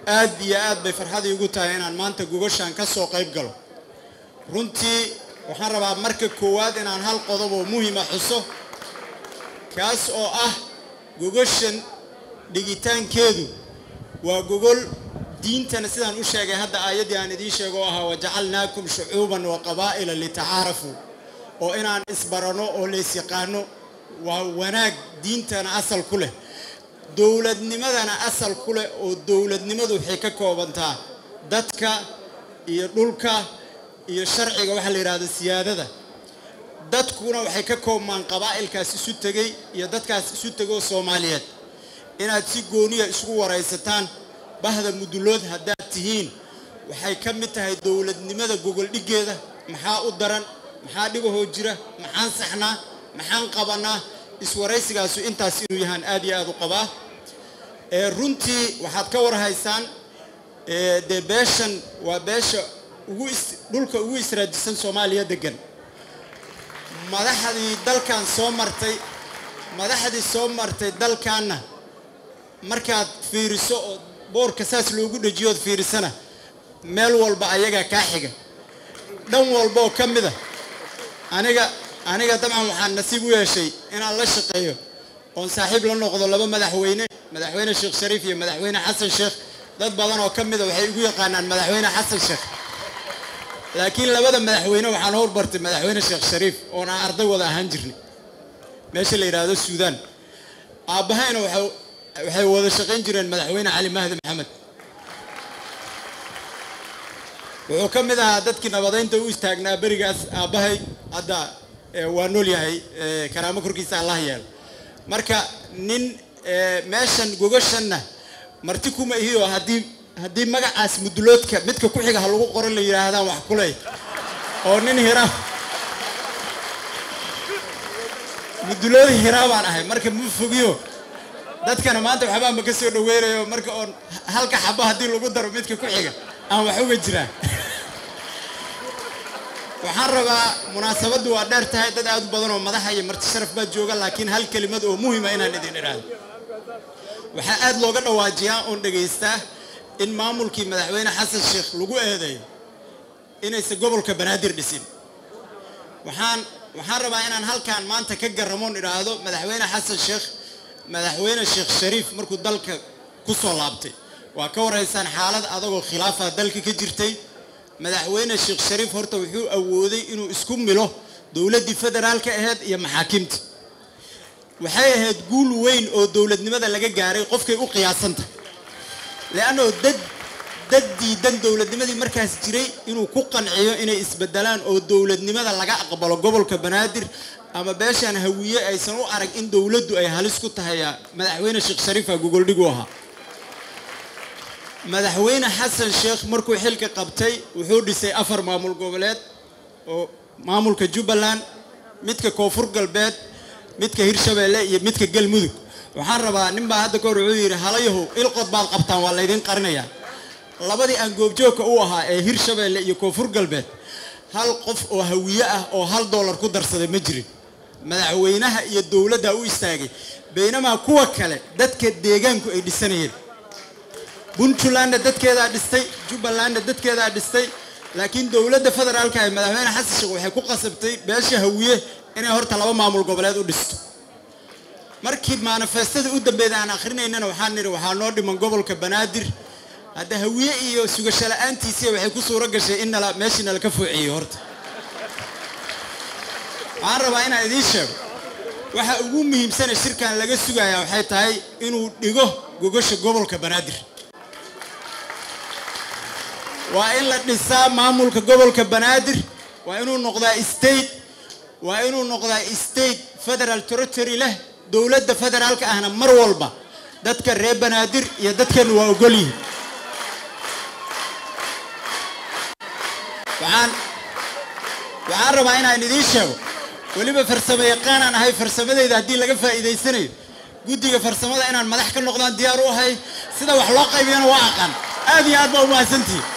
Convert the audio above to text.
aad iyo aad bay farxad iigu tahay inaan maanta gogashaan ka soo qayb galo runtii waxaan rabaa marka koowaad inaan hal qodob oo muhima xuso kaas oo ah gogashan dhigitaankeedu waa gogol diintana sidaan u sheegay hadda aayaddii aan idiin sheego oo ahaa wajacalnaakum shucuuban wa qabaa'ila litacaarafuu oo inaan isbarano oo laysyaqaano waa wanaag diintana asal ku leh dowladnimadana asal ku leh oo dowladnimadu waxay ka koobantaa dadka iyo dhulka iyo sharciga waxaa la yidhahda siyaadada dadkuna waxay ka koobmaan qabaa'ilkaas isu tegey iyo dadkaas isu tegoo soomaaliyeed inaad si gooniya isugu waraysataan bahda mudulood haddaad tihiin waxay ka mid tahay dowladnimada gogoldhiggeeda maxaa u daran maxaa dhibahoo jira maxaan saxnaa maxaan qabanaa iswaraysigaasu intaas inuu yahaan aad iyo aad u qabaa runtii waxaad ka warhaysaan dee beeshan waa beesha ugu dhulka ugu israajisan soomaaliya degan madaxdii dalkan soo martay madaxdii soo martay dalkaanna markaad fiiriso oo boorka saas loogu dhejiyood fiirisana meel walba ayagaa kaa xiga dhan walba oo ka mid a aniga aniga dabcan waxaan nasiib u yeeshay inaan la shaqeeyo oon saaxiib la noqdo laba madaxweyne madaxweyne sheekh shariif iyo madaxweyne xasan sheekh dad badan oo ka mida waxay igu yaqaanaan madaxweyne xasan sheekh laakiin labada madaxweyne waxaan horbartay madaxweyne sheekh shariif oon aan arday wada ahaan jirnay meesha la yidhaahdo suudaan aabbahayna waxay wada shaqayn jireen madaxweyne cali mahdi maxamed wuxuu ka mid ahaa dadkii nabadaynta u istaagnaa berigaas aabbahay hadda waa nool yahay karaamo korkiisa allah yeelo marka nin meeshan gogashanna marti kuma ihiyo haddii haddii magacaas muduloodka midka ku xiga ha lagu qoran la yidhaahdaan wax kuley oo nin hira mudulood hiraa baan ahay marka ma fogiyo dadkana maanta waxbaa ma ka soo dhaweynayo marka oon halka xabo haddii lagu daro midka ku xiga aan wax uga jiraa waxaan rabaa munaasabaddu waa dheer tahay dad aad u badan oo madaxa iyo marti sharaf baa jooga laakiin hal kelimad oo muhima inaan idin idhaahdo waxaa aad looga dhawaajiyaa oon dhegaystaa in maamulkii madaxweyne xasan sheekh lagu eedeeyo inaysan gobolka banaadir dhisin waxaan waxaan rabaa inaan halkaan maanta ka garramoon idhaahdo madaxweyne xasan sheekh madaxweyne sheekh shariif markuu dalka ku soo laabtay waa ka warhaysaan xaalad adagoo khilaafa dalka ka jirtay madaxweyne sheekh shariif horta wuxuu awooday inuu isku milo dowladdii federaalka ahayd iyo maxaakiimta waxay ahayd guul weyn oo dowladnimada laga gaaray qofkay u qiyaasanta leannao dad dad diidan dowladnimadii markaas jiray inuu ku qanciyo inay isbedelaan oo dowladnimada laga aqbalo gobolka banaadir ama beeshaan hawiye aysan u arag in dowladdu ay halis ku tahay madaxweyne sheekh shariifa gogoldhigu ahaa madaxweyne xasan sheekh markuu xilka qabtay wuxuu dhisay afar maamul goboleed oo maamulka jubbaland midka koonfur galbeed midka hirshabeelle iyo midka galmudug waxaan rabaa ninbaa hadda kahor wuxuu yidhi halayahow ilqod baad qabtaan waa laydin qarinayaa labadii aan goobjoogka u ahaa ee hirshabeelle iyo koonfur galbeed hal qof oo hawiye ah oo hal doolar ku darsaday ma jirin madaxweynaha iyo dowladda u istaagay baynamaa kuwa kale dadka deegaanku ay dhisanayeen puntlandna dadkeedaa dhistay jubbalandna dadkeedaa dhistay laakiin dowladda federaalka ee madaxweyne xasan sheekh waxay ku qasabtay beesha hawiye inay horta laba maamul goboleed u dhisto markii manifestada u dambeeda aan akrinaynana waxaan nidhi waxaa noo dhiman gobolka banaadir hadda hawiye iyo sugasho la-aantiisii waxay ku suuro gashay in nala meeshii nala ka foociyey horta waxaan rabaa inaan idiin sheego waxa ugu muhiimsane shirkan laga sugayaa waxay tahay inuu dhigo gogasha gobolka banaadir waa in la dhisaa maamulka gobolka banaadir waa inuu noqdaa state waa inuu noqdaa state federal territory leh dowladda federaalka ahna mar walba dadka reer banaadir iyo dadkeenu waa ogol yihin waxaan waxaan rabaa inaan idiin sheego weliba farsamo yaqaanaan ahay farsamadeyda haddii laga faa'iidaysanayo guddiga farsamada inaan madax ka noqdaan diyaar u ahay sida wax loo qaybiyana waa aqaan aad iyo aad baa u mahadsantihi